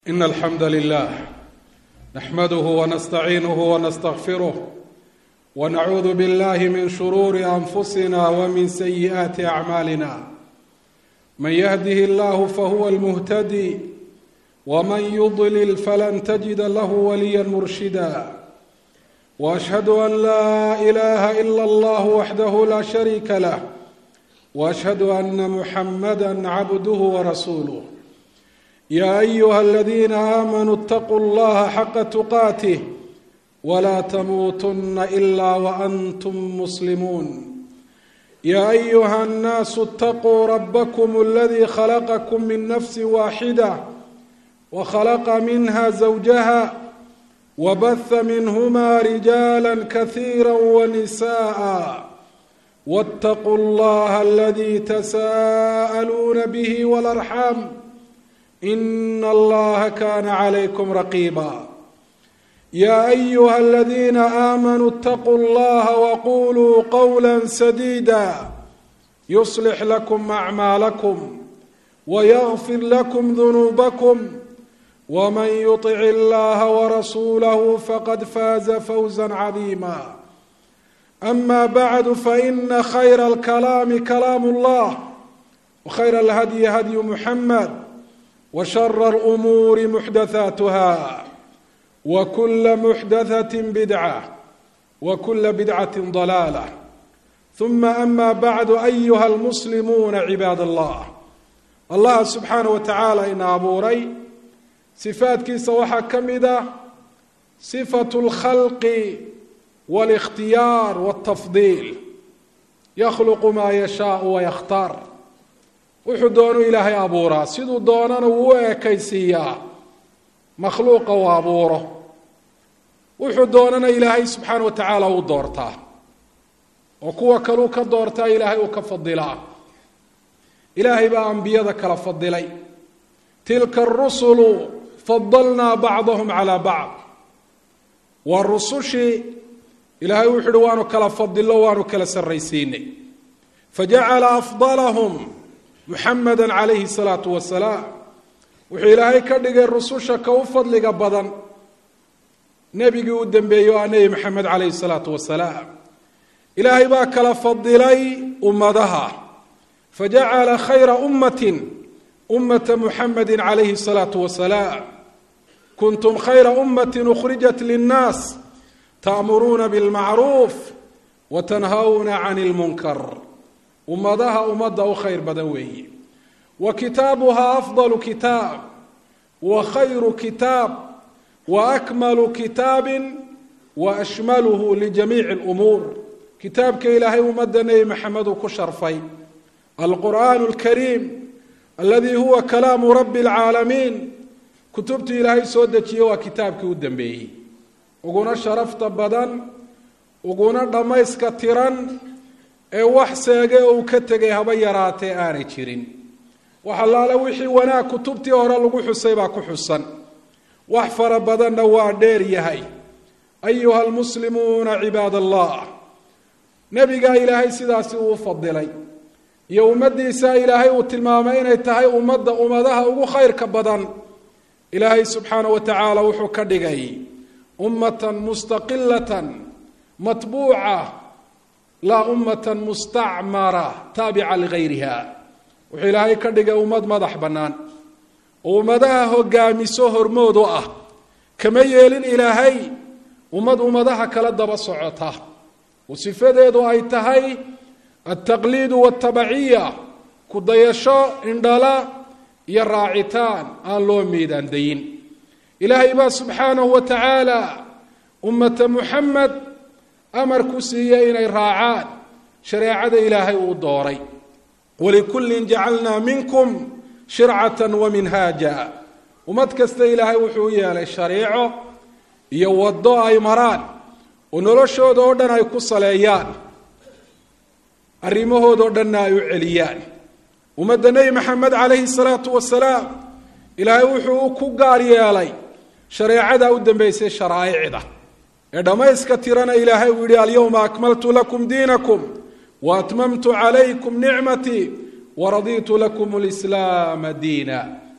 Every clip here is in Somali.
إن الحمد لله نحمده ونستعينه ونستغفره ونعوذ بالله من شرور أنفسنا ومن سيئات أعمالنا من يهده الله فهو المهتدي ومن يضلل فلن تجد له وليا مرشدا واشهد ان لا اله الا الله وحده لا شريك له واشهد ان محمدا عبده ورسوله يا ايها الذين امنوا اتقوا الله حق تقاته ولا تموتن الا وانتم مسلمون يا ايها الناس اتقوا ربكم الذي خلقكم من نفس واحده وخلق منها زوجها وبث منهما رجالا كثيرا ونساء واتقوا الله الذي تساءلون به والارحام ان الله كان عليكم رقيبا يا ايها الذين امنوا اتقوا الله وقولوا قولا سديدا يصلح لكم اعمالكم ويغفر لكم ذنوبكم ومن يطع الله ورسوله فقد فاز فوزا عظيما اما بعد فان خير الكلام كلام الله وخير الهدي هدي محمد وشر الامور محدثاتها وكل محدثه بدعه وكل بدعه ضلاله ثم اما بعد ايها المسلمون عباد الله allah subxaana wa tacaala ina abuuray sifaadkiisa waxaa ka mid ah sifatu اlkhalqi wاlikhtiyaar wاltafdiil yakhluqu maa yashaau wayakhtaar wuxuu doonu ilaahay abuuraa siduu doonana wuu u ekaysiiyaa makhluuqa uu abuuro wuxuu doonana ilaahay subxaana wa tacaala uu doortaa oo kuwa kaluu ka doortaa ilaahay uu ka fadilaa ilaahay baa ambiyada kala fadilay tilka arusulu fadalnaa bacdahum calaa bacd waa rusushii ilaahay wuxu uhi waanu kala fadilo waanu kala sarraysiinay fajacala afdalahum muxamada calayhi salaatu wasalaam wuxuu ilaahay ka dhigay rususha ka u fadliga badan nebigii u dambeeyey oo ah nebi maxamed calayhi salaatu wasalaam ilaahay baa kala fadilay ummadaha fajacala khayra ummati ummata muxamadi calayhi الsalaatu wasalaam kuntum khayra ummati ukhrijat linnaas ta'muruuna bilmacruuf watanhawna can اlmunkar ummadaha ummadda u khayr badan weeye wa kitaabuhaa afdalu kitaab wa khayru kitaab wa akmalu kitaabi wa ashmaluhu lijamiici اlumuur kitaabka ilaahay ummadda nebi maxamed uu ku sharfay alqur'aan alkariim aladii huwa kalaamu rabbi alcaalamiin kutubtii ilaahay soo dejiye waa kitaabkii u dambeeyey uguna sharafta badan uguna dhammayska tiran ee wax seege oo uu ka tegay haba yaraatee aanay jirin wax allaale wixii wanaag kutubtii hore lagu xusay baa ku xusan wax fara badanna waa dheer yahay ayuha almuslimuuna cibaad allah nebigaa ilaahay sidaasi uu fadilay iyo ummaddiisa ilaahay uu tilmaamay inay tahay ummadda ummadaha ugu khayrka badan ilaahay subxaana wa tacaala wuxuu ka dhigay ummatan mustaqilatan matbuuca laa ummatan mustacmara taabica ligayriha wuxuu ilaahay ka dhigay ummad madax bannaan oo ummadaha hogaamiso hormood u ah kama yeelin ilaahay ummad ummadaha kala daba socota oo sifadeedu ay tahay altaqliidu waltabaciya ku dayasho indhala iyo raacitaan aan loo miidaan dayin ilaahay baa subxaanahu wa tacaala ummata muxamed amar ku siiyey inay raacaan shareecada ilaahay uu dooray walikullin jacalnaa minkum shircatan wa minhaaja ummad kasta ilaahay wuxuu u yeelay shariico iyo waddo ay maraan oo noloshooda oo dhan ay ku saleeyaan arrimahoodao dhanna ay u celiyaan ummadda nebi maxamed calayhi salaatu wasalaam ilaahay wuxuu ku gaar yeelay shareecada u dambeysay sharaa'icda ee dhammayska tirana ilaahay uu yihi alyowma akmaltu lakum diinakum wa atmamtu calaykum nicmatii waraditu lakum lislaama diina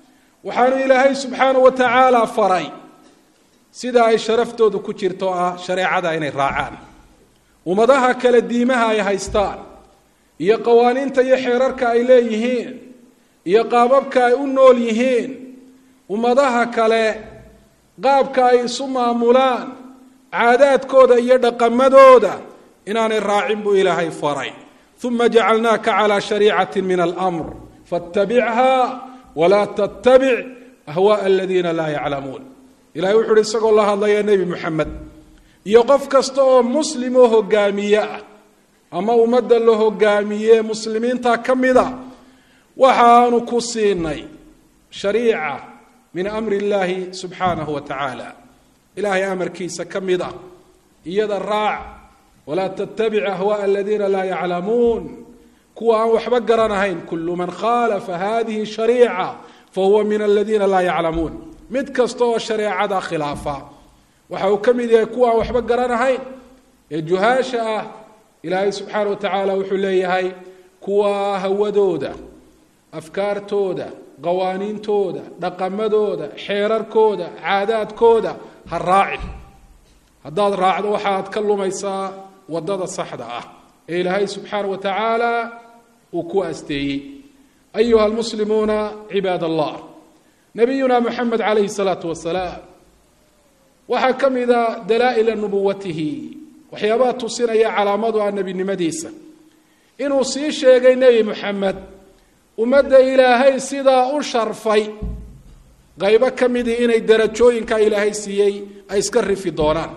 waxaanu ilaahay subxaanahu wa tacaala faray sida ay sharaftoodu ku jirto ah shareecada inay raacaan ummadaha kale diimaha ay haystaan iyo qawaaniinta iyo xeerarka ay leeyihiin iyo qaababka ay u nool yihiin ummadaha kale qaabka ay isu maamulaan caadaadkooda iyo dhaqamadooda inaanay raacin buu ilaahay faray uma jacalnaaka calaa shariicati min almr faاtabichaa walaa tattabic ahwaءa aladiina laa yaclamuun ilahay wuxu uhi isagoo la hadlaya nebi moxamed iyo qof kasta oo muslim oo hogaamiye ah ama ummadda la hogaamiye muslimiinta ka mida waxaanu ku siinay shariica min amri illaahi subxaanahu wa tacaala ilaahay amarkiisa ka mid ah iyada raac walaa tattabic ahwaءa aladiina laa yaclamuun kuwa aan waxba garanahayn kulu man khaalafa hadihi shariica fahuwa min aladiina laa yaclamuun mid kasta oo shareecada khilaafa waxa uu ka mid yahay kuwa aan waxba garanahayn ee juhaasha ah ilaahay subxaana wa tacaala wuxuu leeyahay kuwa hawadooda afkaartooda qawaaniintooda dhaqamadooda xeerarkooda caadaadkooda ha raaci haddaad raacdo waxaad ka lumaysaa wadada saxda ah ee ilaahay subxaana wa tacaala uu ku asteeyey ayuha almuslimuuna cibaad allah nabiyuna moxamed calayhi salaatu wasalaam waxaa ka mida dalaa'ila nubuwatihi waxyaabaha tusinaya calaamadu ah nebinimadiisa inuu sii sheegay nebi moxamed ummadda ilaahay sidaa u sharfay qaybo ka midii inay darajooyinka ilaahay siiyey ay iska rifi doonaan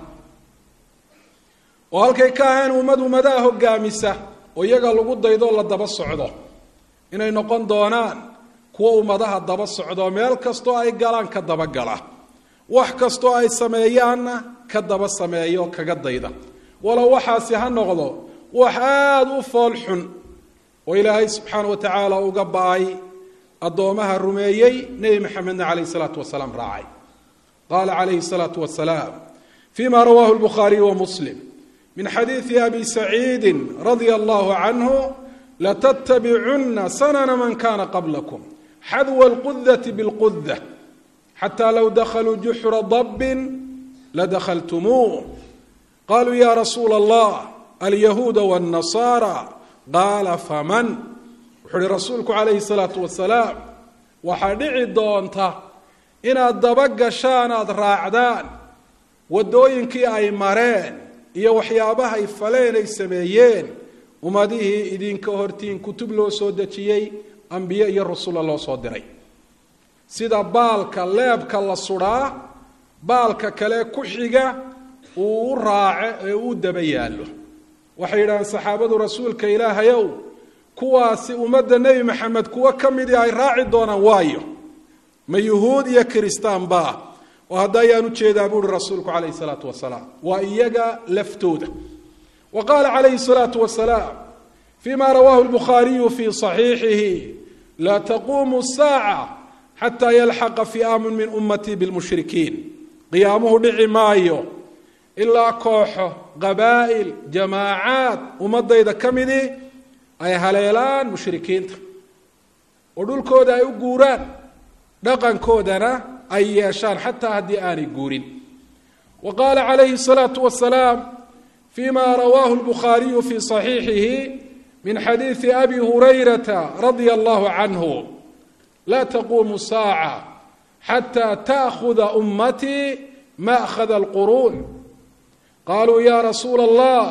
oo halkay ka ahayn ummad ummadaha hogaamisa oo iyaga lagu daydo la daba socdo inay noqon doonaan kuwo ummadaha daba socdo meel kastoo ay galaan ka dabagala wax kastoo ay sameeyaanna ka daba sameeyo kaga dayda walow waxaasi ha noqdo wax aada u fool xun oo ilaahay subxaana wa tacaala uga ba-ay addoomaha rumeeyey nebi maxamedna calayh salaatu wasalaam raacay qaala calayhi salaatu wasalaam fima rawahu lbukhaariyu wa muslim min xadiidi abi saciidi radia allahu canhu latattabicunna sanana man kana qablakum xadwa alqudati bilquda xata low dakhaluu juxra dabbin ladakhaltumuuh qaluu ya rasuula allah alyahuuda wاnnasaara qaala faman wuxuu uhi rasuulku calayhi salaatu wasalaam waxaa dhici doonta inaad daba gashaan aada raacdaan waddooyinkii ay mareen iyo waxyaabaha ay faleen ay sameeyeen ummadihii idinka hortiin kutub loo soo dejiyey ambiye iyo rasula loo soo diray sida baalka leebka la sudhaa baalka kale ku xiga uu u raaco ee u daba yaallo waxay yidhahdeen saxaabadu rasuulka ilaahayow kuwaasi ummadda nebi maxamed kuwo ka midii ay raaci doonaan waayo ma yuhuud iyo kiristaan baa oo hadda ayaan ujeedaa buuhi rasuulku calayhi salaatu wasalaam waa iyaga laftooda wa qaala calayhi salaatu wasalaam fima rawaahu lbukhaariyu fi صaxiixihi laa taquumu saaca xataa yalxaqa fi'aamun min ummatii bilmushrikiin qiyaamuhu dhici maayo ilaa kooxo qabaa'il jamaacaad ummadayda ka midii ay haleelaan mushrikiinta oo dhulkooda ay u guuraan dhaqankoodana ay yeeshaan xataa haddii aanay guurin wa qaala calayhi الsalaatu wasalaam fima rawaahu lbukhaariyu fi صaxiixihi min xadiidi abi hurayrata radia allahu canhu laa taquumu saaca xataa taakuda ummatii maأkhada اlquruun qaluu ya rasuula allah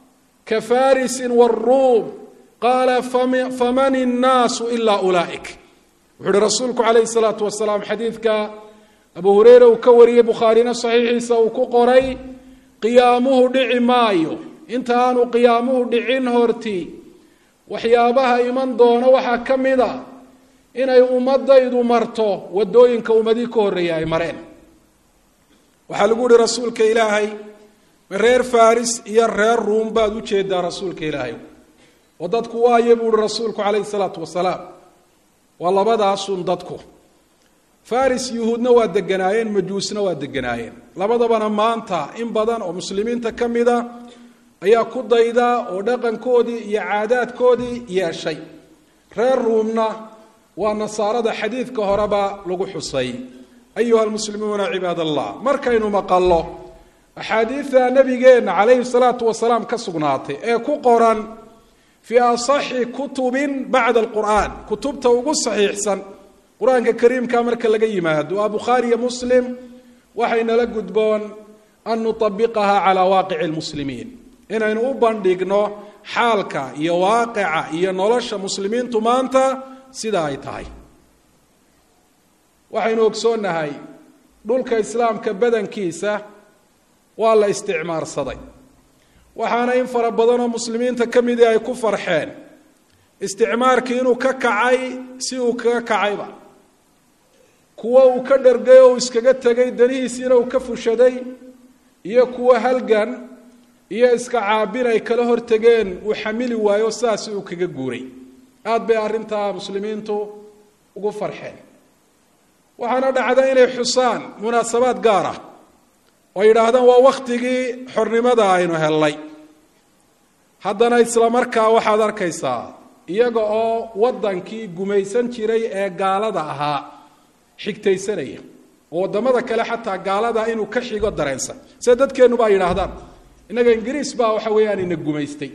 kafarisi wاruum qaala faman الnaasu ila ulaa'ik wuxu uhi rasuulku calayhi الsalaatu wasalaam xadiidka abu hureyre uu ka wariyey bukhaarina saxiixiisa uu ku qoray qiyaamuhu dhici maayo inta aanu qiyaamuhu dhicin horti waxyaabaha iman doono waxaa ka mid a inay ummadaydu marto wadooyinka ummadii ka horreeya ay mareen waxaa lagu uhi rasuulka ilaahay ma reer faris iyo reer ruum baad u jeedaa rasuulka ilaahay oo dadku waayo buu uhi rasuulku calayhi salaatu wasalaam waa labadaasun dadku faris yuhuudna waa deganaayeen majuusna waa deganaayeen labadabana maanta in badan oo muslimiinta ka mida ayaa ku dayda oo dhaqankoodii iyo caadaadkoodii yeeshay reer ruumna waa nasaarada xadiidka horeba lagu xusay ayuha almuslimuuna cibaad allah markaynu maqallo axaadiida nabigeenna calayhi salaatu wasalaam ka sugnaatay ee ku qoran fii asaxi kutubin bacda alqur'aan kutubta ugu saxiixsan qur-aanka kariimka marka laga yimaado waa bukhaari iyo muslim waxaynala gudboon an nutabiqaha calaa waaqici lmuslimiin inaynu u bandhigno xaalka iyo waaqica iyo nolosha muslimiintu maanta sida ay tahay waxaynu ogsoonnahay dhulka islaamka badankiisa waa la isticmaarsaday waxaana in fara badanoo muslimiinta ka midii ay ku farxeen isticmaarkii inuu ka kacay si uu kaga kacayba kuwo uu ka dhergay oo uu iskaga tegay danihiisiina uu ka fushaday iyo kuwo halgan iyo iska caabin ay kala hortegeen uu xamili waayo sidaasi uu kaga guuray aada bay arrintaa muslimiintu ugu farxeen waxaana dhacda inay xusaan munaasabaad gaar ah oo yidhaahdaan waa wakhtigii xornimada aynu hellay haddana isla markaa waxaad arkaysaa iyaga oo waddankii gumaysan jiray ee gaalada ahaa xigtaysanaya oo waddamada kale xataa gaalada inuu ka xigo dareensan sida dadkeennuba ay yidhaahdaan innaga ingiriis baa waxa weeyaan ina gumaystay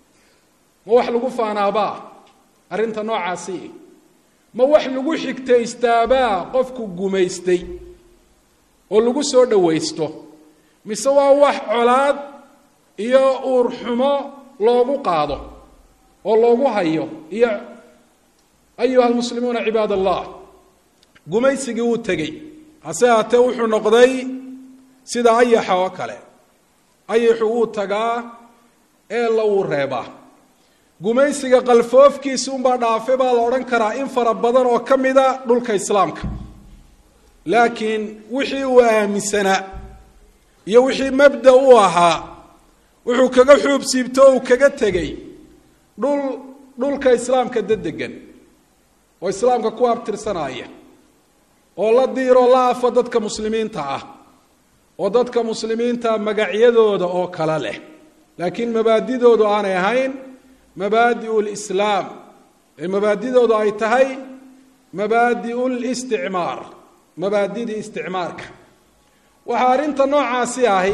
ma wax lagu faanaabaa arrinta noocaasi ma wax lagu xigtaystaabaa qofku gumaystay oo lagu soo dhowaysto mise waa wax colaad iyo uur xumo loogu qaado oo loogu hayo iyo ayuha almuslimuuna cibaad allah gumaysigii wuu tegey hase haatee wuxuu noqday sida ayaxa oo kale ayaxu wuu tagaa ee la wuu reebaa gumaysiga qalfoofkiisi unbaa dhaafe baa la odhan karaa in fara badan oo ka mida dhulka islaamka laakiin wixii uu aaminsanaa iyo wixii mabda u ahaa wuxuu kaga xuub siibto o uu kaga tegey dhul dhulka islaamka dadegan oo islaamka ku abtirsanaya oo la diiroo la afo dadka muslimiinta ah oo dadka muslimiinta magacyadooda oo kale leh laakiin mabaadidoodu aanay ahayn mabaadiu lislaam ee mabaadidoodu ay tahay mabaadiu listicmaar mabaadidii isticmaarka waxaa arrinta noocaasi ahi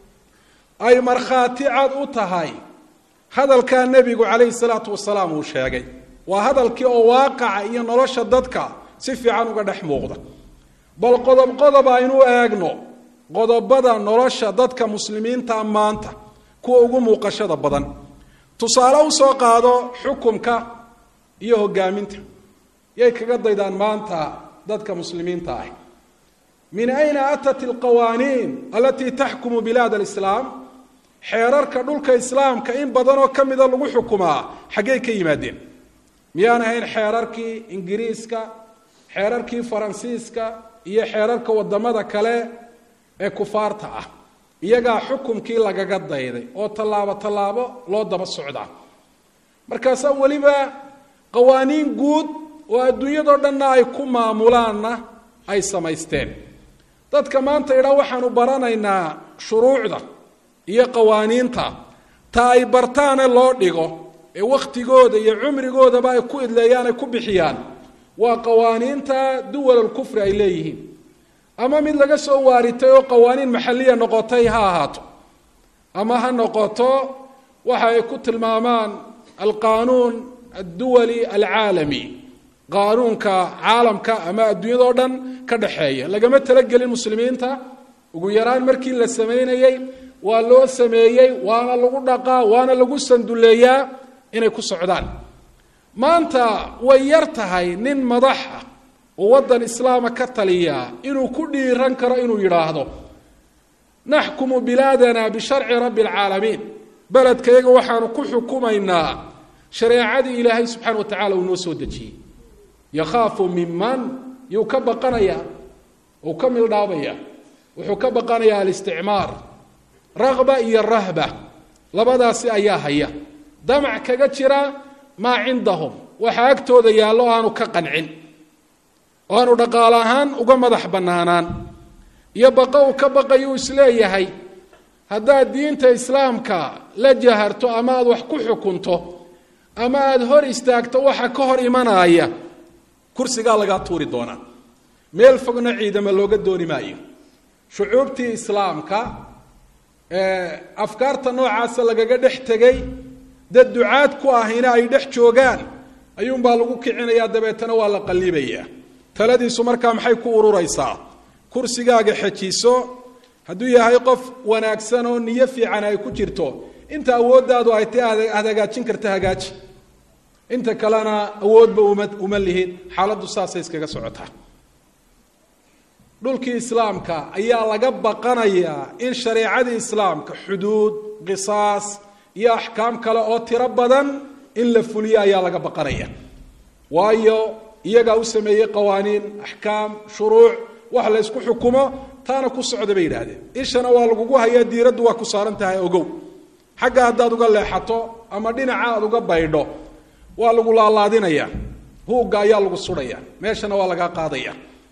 ay markhaati cad u tahay hadalkaa nebigu calayhi salaatu wasalaam uu sheegay waa hadalkii oo waaqaca iyo nolosha dadka si fiican uga dhex muuqda bal qodob qodob aynu eegno qodobada nolosha dadka muslimiinta maanta kuwa ugu muuqashada badan tusaale usoo qaado xukumka iyo hogaaminta yay kaga daydaan maanta dadka muslimiinta ah min ayna atat alqawaaniin alatii taxkumu bilaad alislaam xeerarka dhulka islaamka in badanoo ka mida lagu xukumaa xaggey ka yimaadeen miyaan ahayn xeerarkii ingiriiska xeerarkii faransiiska iyo xeerarka wadamada kale ee kufaarta ah iyagaa xukumkii lagaga dayday oo tallaabo tallaabo loo daba socdaa markaasaa weliba qawaaniin guud oo adduunyadoo dhanna ay ku maamulaanna ay samaysteen dadka maanta idhaa waxaanu baranaynaa shuruucda iyo qawaaniinta ta ay bartaane loo dhigo ee wakhtigooda iyo cumrigoodaba ay ku idleeyaan ay ku bixiyaan waa qawaaniinta duwalalkufri ay leeyihiin ama mid laga soo waaritay oo qawaaniin maxalliya noqotay ha ahaato ama ha noqoto waxa ay ku tilmaamaan alqaanuun adduwali alcaalami qaanuunka caalamka ama adduunyadao dhan ka dhexeeya lagama talagelin muslimiinta ugu yaraan markii la samaynayey waa loo sameeyey waana lagu dhaqaa waana lagu sanduleeyaa inay ku socdaan maanta way yar tahay nin madax ah oo waddan islaama ka taliya inuu ku dhiiran karo inuu yidhaahdo naxkumu bilaadana bisharci rabbi alcaalamiin beledkayaga waxaanu ku xukumaynaa shareecadii ilaahay subxaana wa tacala uu noo soo dejiyey yakhaafu minman yuu ka baqanayaa uu ka mildhaabaya wuxuu ka baqanayaa alisticmaar raqba iyo rahba labadaasi ayaa haya damac kaga jira maa cindahum waxaa agtooda yaallo aanu ka qancin oo aanu dhaqaale ahaan uga madax bannaanaan iyo baqa uu ka baqayuu isleeyahay haddaad diinta islaamka la jaharto ama aada wax ku xukunto ama aada hor istaagto waxa ka hor imanaya kursigaa lagaa tuuri doonaa meel fogna ciidama looga dooni maayo shucuubtii islaamka afkaarta noocaasa lagaga dhex tegay dad ducaad ku ahina ay dhex joogaan ayuunbaa lagu kicinayaa dabeetana waa la qallibayaa taladiisu markaa maxay ku ururaysaa kursigaaga xejiso hadduu yahay qof wanaagsan oo niyo fiican ay ku jirto inta awooddaadu ay ta aad hagaajin karta hagaaji inta kalena awoodba uma uma lihid xaaladdu saasay iskaga socotaa dhulkii islaamka ayaa laga baqanayaa in shareecadii islaamka xuduud qisaas iyo axkaam kale oo tiro badan in la fuliyo ayaa laga baqanaya waayo iyagaa u sameeyey qawaaniin axkaam shuruuc wax la ysku xukumo taana ku socda bay yidhaahdeen ishana waa lagugu hayaa diiraddu waa ku saaran tahay ogow xagga haddaad uga leexato ama dhinaca aad uga baydho waa lagu laalaadinaya huugga ayaa lagu sudhaya meeshana waa lagaa qaadaya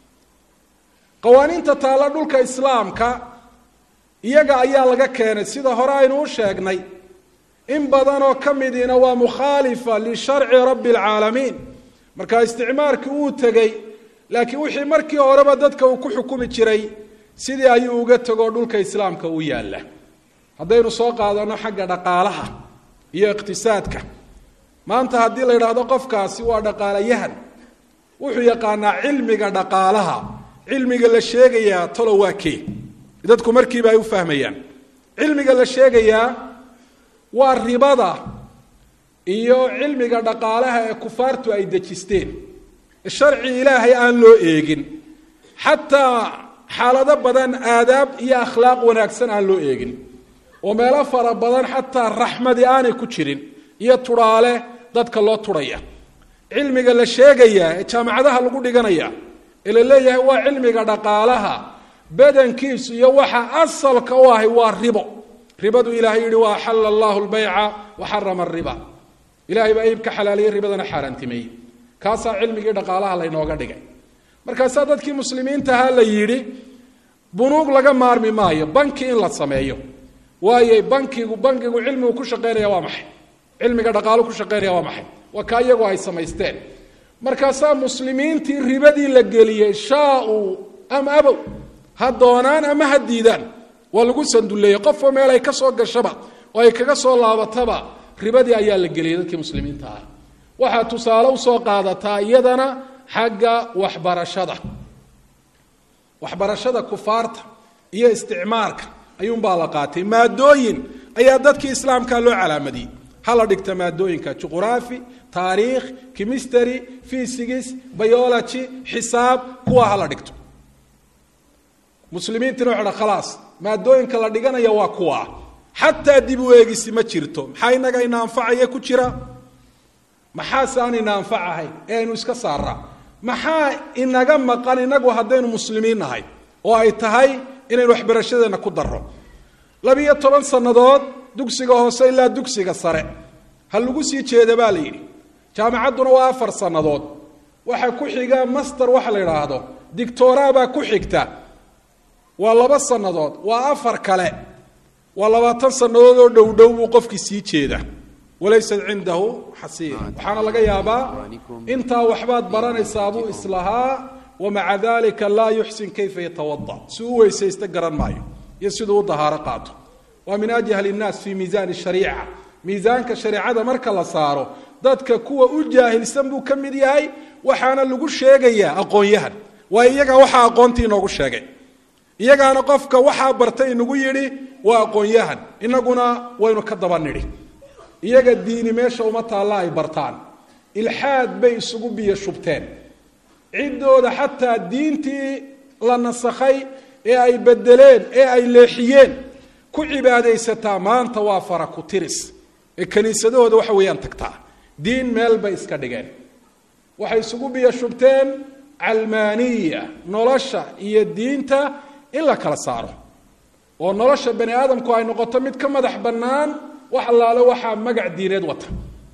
qawaaniinta taalla dhulka islaamka iyaga ayaa laga keenay sida hore aynu u sheegnay in badanoo ka midiina waa mukhaalifa lisharci rabbi alcaalamiin marka isticmaarkii uu tegey laakiin wixii markii horeba dadka uu ku xukumi jiray sidii ayuu uga tegoo dhulka islaamka u yaalla haddaynu soo qaadano xagga dhaqaalaha iyo iqtisaadka maanta haddii la yidhaahdo qofkaasi waa dhaqaalayahan wuxuu yaqaanaa cilmiga dhaqaalaha cilmiga la sheegayaa talo waa kee dadku markiiba ay u fahmayaan cilmiga la sheegayaa waa ribada iyo cilmiga dhaqaalaha ee kufaartu ay dejisteen sharci ilaahay aan loo eegin xataa xaalado badan aadaab iyo akhlaaq wanaagsan aan loo eegin oo meelo fara badan xataa raxmadi aanay ku jirin iyo tudhaale dadka loo tudhaya cilmiga la sheegayaa ee jaamacadaha lagu dhiganaya ee la leeyahay waa cilmiga dhaqaalaha badankiisu iyo waxa asalka u ahay waa ribo ribadu ilahay yihi wa axala allahu lbayca wa xarama ariba ilahay baa iibka xalaaliyey ribadana xaaraantimeeyey kaasaa cilmigii dhaqaalaha laynooga dhigay markaasaa dadkii muslimiintahaa la yidhi bunuug laga maarmi maayo banki in la sameeyo waayo bankigu bankigu cilmigu ku shaqeynaya waa maxay cilmiga dhaqaalu ku shaqeynaya waa maxay waa kaa iyagu ay samaysteen markaasaa muslimiintii ribadii la geliyey shaa-uu am abow ha doonaan ama ha diidaan waa lagu sanduleeyey qofoo meel ay ka soo gashaba oo ay kaga soo laabataba ribadii ayaa la geliyey dadkii muslimiinta ah waxaa tusaale usoo qaadataa iyadana xagga waxbarashada waxbarashada kufaarta iyo isticmaarka ayuunbaa la qaatay maadooyin ayaa dadkii islaamka loo calaamadiyey hala dhigta maadooyinka juquraafi taariikh chemistry physics biology xisaab kuwa hala dhigto muslimiintina waxa dha khalaas maadooyinka la dhiganaya waa kuwa xataa dib u eegisi ma jirto maxaa inaga ina anfacaya ku jira maxaase aan ina anfac ahayn ee aynu iska saaraa maxaa inaga maqan inagu haddaynu muslimiin nahay oo ay tahay inaynu waxbarashadeenna ku darro labiyo toban sannadood dugsiga hoose ilaa dugsiga sare ha lagu sii jeeda baa la yidhi jaamacadduna waa afar sannadood waxa ku xiga master waxa la yidhaahdo dictora baa ku xigta waa laba sannadood waa afar kale waa labaatan sannadood oo dhow dhow buu qofkii sii jeeda walaysat cindahu xasiir waxaana laga yaabaa intaa waxbaad baranaysaa buu islahaa wamaca dalika laa yuxsin kayfa yatawada si u weysaysta garan maayo iyo siduu u dahaaro qaato waa min ajhal innaas fi miisaani shariica miisaanka shareecada marka la saaro dadka kuwa u jaahilsan buu ka mid yahay waxaana lagu sheegayaa aqoon-yahan waa iyaga waxaa aqoontii inoogu sheegay iyagaana qofka waxaa bartay inagu yidhi waa aqoon-yahan inaguna waynu ka daba nidhi iyaga diini meesha uma taalla ay bartaan ilxaad bay isugu biyo shubteen ciddooda xataa diintii la nasakhay ee ay bedeleen ee ay leexiyeen ku cibaadaysataa maanta waa fara ku tiris ee kiniisadahooda waxa weeyaan tagtaa diin meel bay iska dhigeen waxay isugu biyo shubteen calmaaniya nolosha iyo diinta in la kala saaro oo nolosha bani aadamku ay noqoto mid ka madax bannaan wax allaale waxaa magac diineed wata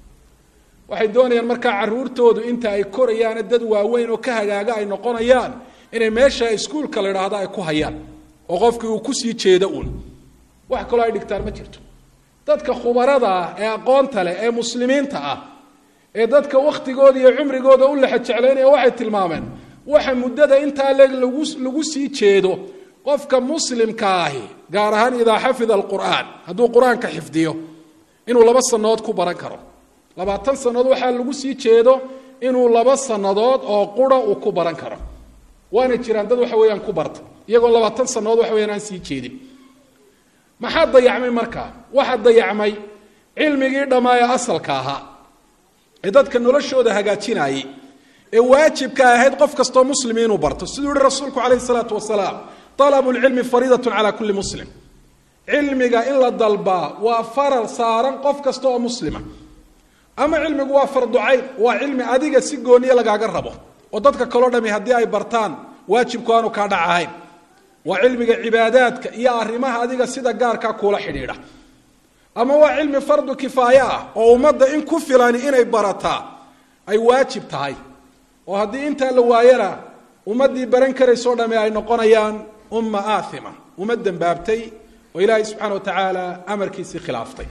waxay doonayaan markaa caruurtoodu inta ay korayaane dad waaweyn oo ka hagaaga ay noqonayaan inay meesha iskuulka la idhaahdo ay ku hayaan oo qofkii uu kusii jeedo uun wax kaloo ay dhigtaan ma jirto dadka khubarada ah ee aqoonta leh ee muslimiinta ah ee dadka wakhtigooda iyo cumrigooda u lexa jeclaynaya waxay tilmaameen waxa muddada intaa leeg lagu lagu sii jeedo qofka muslimka ahi gaar ahaan idaa xafida alqur'aan hadduu qur-aanka xifdiyo inuu laba sannadood ku baran karo labaatan sannadood waxaa lagu sii jeedo inuu laba sannadood oo qura uu ku baran karo waana jiraan dad waxa weeyaan ku barta iyagoo labaatan sannadood waxa weyaan aan sii jeedin maxaa dayacmay markaa waxaa dayacmay cilmigii dhammaa ee asalka ahaa ee dadka noloshooda hagaajinayay ee waajibka ahayd qof kastoo muslimi inuu barto siduu yihi rasuulku calayhi salaatu wasalaam alabu lcilmi fariidatun calaa kulli muslim cilmiga in la dalbaa waa faral saaran qof kasta oo muslima ama cilmigu waa farducayn waa cilmi adiga si gooniya lagaaga rabo oo dadka kaloo dhami haddii ay bartaan waajibku aanu kaa dhac ahayn waa cilmiga cibaadaadka iyo arrimaha adiga sida gaarkaa kuula xidhiidha ama waa cilmi fardu kifaaye ah oo ummadda in ku filani inay barataa ay waajib tahay oo haddii intaa la waayana ummaddii baran karaysoo dhami ay noqonayaan umma aathima uma dembaabtay oo ilaahay subxaana wa tacaala amarkiisii khilaaftay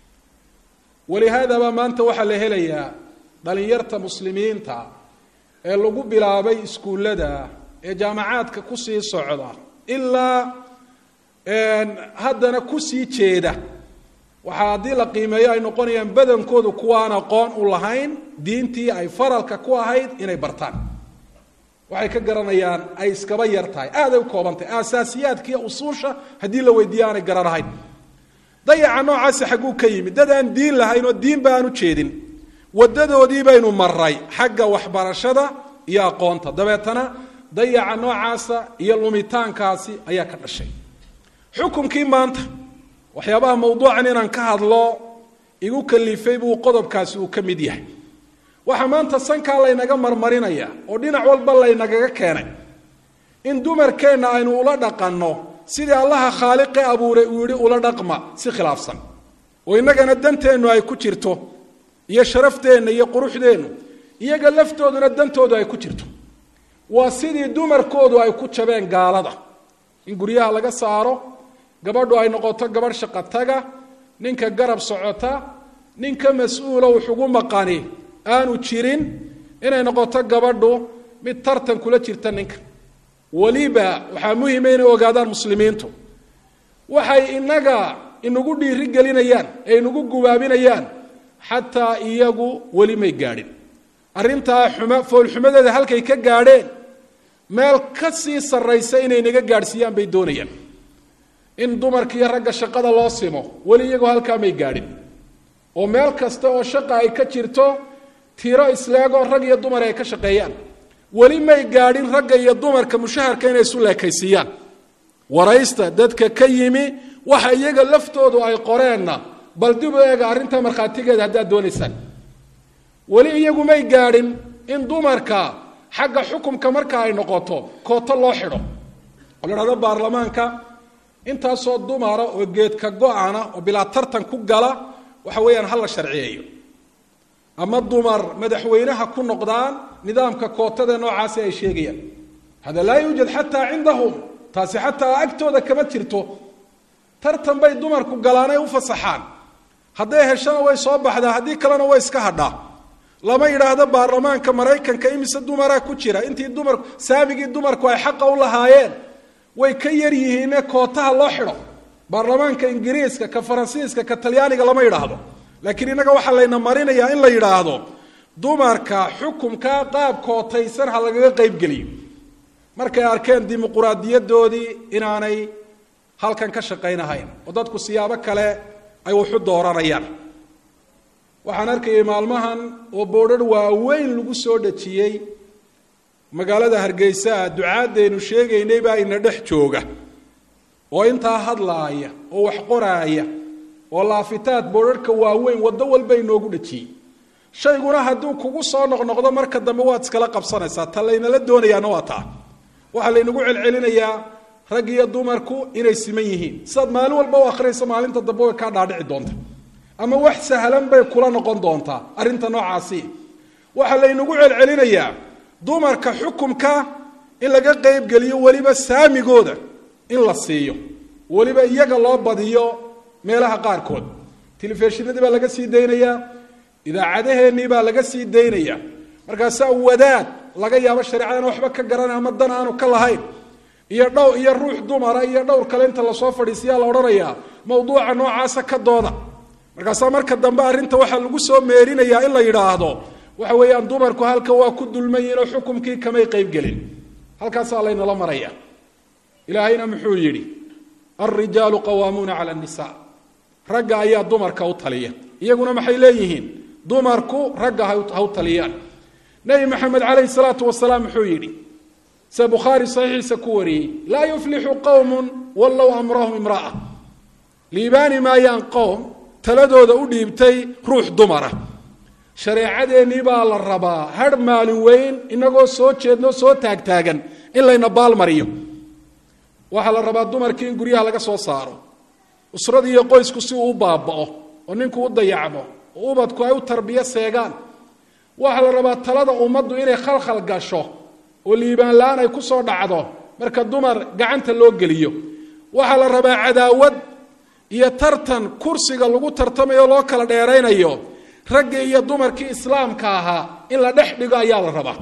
walihaadaba maanta waxaa la helayaa dhalinyarta muslimiinta ee lagu bilaabay iskuullada ee jaamacaadka kusii socda ilaa haddana kusii jeeda waxaa haddii la qiimeeyo ay noqonayaan badankoodu kuwaan aqoon u lahayn diintii ay faralka ku ahayd inay bartaan waxay ka garanayaan ay iskaba yar tahay aaday u koobantahay aasaasiyaadka iyo usuusha haddii la weydiiyo aanay garanahayn dayaca noocaasi xagguu ka yimid dad aan diin lahayn oo diinba aan u jeedin wadadoodii baynu maray xagga waxbarashada iyo aqoonta dabeetana dayaca noocaasa iyo lumitaankaasi ayaa ka dhashay xukunkii maanta waxyaabaha mawduucan inaan ka hadlo igu kalifay buu qodobkaasi uu ka mid yahay waxaa maanta sankaa laynaga marmarinaya oo dhinac walba laynagaga keenay in dumarkeenna aynu ula dhaqanno sidii allaha khaaliqe abuuray uu yihi ula dhaqma si khilaafsan oo innagana danteennu ay ku jirto iyo sharafteenna iyo quruxdeennu iyaga laftooduna dantoodu ay ku jirto waa sidii dumarkoodu ay ku jabeen gaalada in guryaha laga saaro gabadhu ay noqoto gabadh shaqataga ninka garab socota ninka mas-uula wuxugu maqani aanu jirin inay noqoto gabadhu mid tartan kula jirta ninka weliba waxaa muhima inay ogaadaan muslimiintu waxay inaga inagu dhiiri gelinayaan ee inagu gubaabinayaan xataa iyagu weli may gaadhin arrintaa xuma foolxumadeeda halkay ka gaadheen meel ka sii sarraysa inay naga gaadhsiiyaan bay doonayaan in dumarka iyo ragga shaqada loo simo weli iyagoo halkaa may gaadhin oo meel kasta oo shaqa ay ka jirto tiro isleegoo rag iyo dumar ay ka shaqeeyaan weli may gaadhin ragga iyo dumarka mushaharka inay isu leekaysiiyaan waraysta dadka ka yimi waxa iyaga laftoodu ay qoreenna bal dib u eega arrinta markhaatigeeda haddaad doonaysaan weli iyagu may gaadhin in dumarka xagga xukumka marka ay noqoto kooto loo xidho oo la dhahdo baarlamaanka intaasoo dumara oo geedka go-ana oo bilaa tartan ku gala waxa weeyaan ha la sharciyeeyo ama dumar madaxweynaha ku noqdaan nidaamka kootada noocaasi ay sheegayaan hada laa yuujad xataa cindahum taasi xataa agtooda kama jirto tartan bay dumarku galaanay u fasaxaan hadday heshana way soo baxdaa haddii kalena way iska hadhaa lama yidhaahdo baarlamaanka maraykanka imise dumaraa ku jira intii dumar saamigii dumarku ay xaqa u lahaayeen way ka yar yihiine kootaha loo xidho baarlamaanka ingiriiska ka faransiiska ka talyaaniga lama yidhaahdo laakiin innaga waxaa layna marinayaa in la yidhaahdo dumarka xukumka qaab kootaysan ha lagaga qaybgeliyo markay arkeen dimuquraadiyadoodii inaanay halkan ka shaqaynahayn oo dadku siyaabo kale ay waxu dooranayaan waxaan arkayay maalmahan oo boodhar waaweyn lagu soo dhejiyey magaalada hargeysa ducaadaynu sheegaynay baa ina dhex jooga oo intaa hadlaaya oo wax qoraaya oo laafitaad boodharhka waaweyn waddo walba inoogu dhejiyey shayguna hadduu kugu soo noqnoqdo marka dambe waad iskala qabsanaysaa ta laynala doonayaana waa taa waxaa laynagu celcelinayaa rag iyo dumarku inay siman yihiin sidaad maalin walba u akhriyayso maalinta dambe way kaa dhaadhici doonta ama wax sahlan bay kula noqon doontaa arrinta noocaasi waxaa laynagu celcelinayaa dumarka xukumka in laga qaybgeliyo weliba saamigooda in la siiyo weliba iyaga loo badiyo meelaha qaarkood telefishinadii baa laga sii daynayaa idaacadaheennii baa laga sii daynaya markaasaa wadaad laga yaabo shareecadana waxba ka garanay ama dan aanu ka lahayn iyo dhow iyo ruux dumara iyo dhowr kale inta lasoo fadhiisiyaa la odhanayaa mawduuca noocaasa ka dooda markaasaa marka dambe arrinta waxaa lagu soo meerinayaa in la yidhaahdo waxa weeyaan dumarku halka waa ku dulman yihin oo xukumkii kamay qeybgelin halkaasaa laynala maraya ilaahayna muxuu yidhi alrijaalu qawaamuuna cala nisa ragga ayaa dumarka u taliya iyaguna maxay leeyihiin dumarku ragga ha u taliyaan nebi maxamed calayhi salaatu wasalaam muxuu yidhi se bukhaari saxiixiisa ku wariyey laa yuflixu qowmun wallow amrahum imra'a liibaani maayaan qowm taladooda u dhiibtay ruux dumara shareecadeennii baa la rabaa har maalin weyn inagoo soo jeedno soo taagtaagan in layna baalmariyo waxaa la rabaa dumarkii in guryaha laga soo saaro usradii iyo qoysku si uu u baaba'o oo ninku u dayacmo oo ubadku ay u tarbiyo seegaan waxaa la rabaa talada ummaddu inay khalkhal gasho oo liibaan la-aan ay ku soo dhacdo marka dumar gacanta loo geliyo waxaa la rabaa cadaawad iyo tartan kursiga lagu tartamayo loo kala dheeraynayo raggii iyo dumarkii islaamka ahaa in la dhex dhigo ayaa la rabaa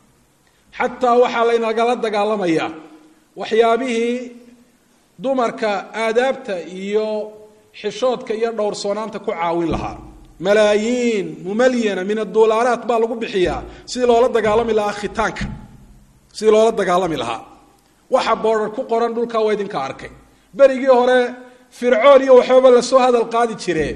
xataa waxaa laynagala dagaalamayaa waxyaabihii dumarka aadaabta iyo xishoodka iyo dhowrsoonaanta ku caawin lahaa malaayiin mumalyana min adulaaraat baa lagu bixiyaa sidii loola dagaalami lahaa khitaanka sidii loola dagaalami lahaa waxa boodhar ku qoran dhulkaa waa idinka arkay berigii hore fircoon iyo waxbaba lasoo hadal qaadi jire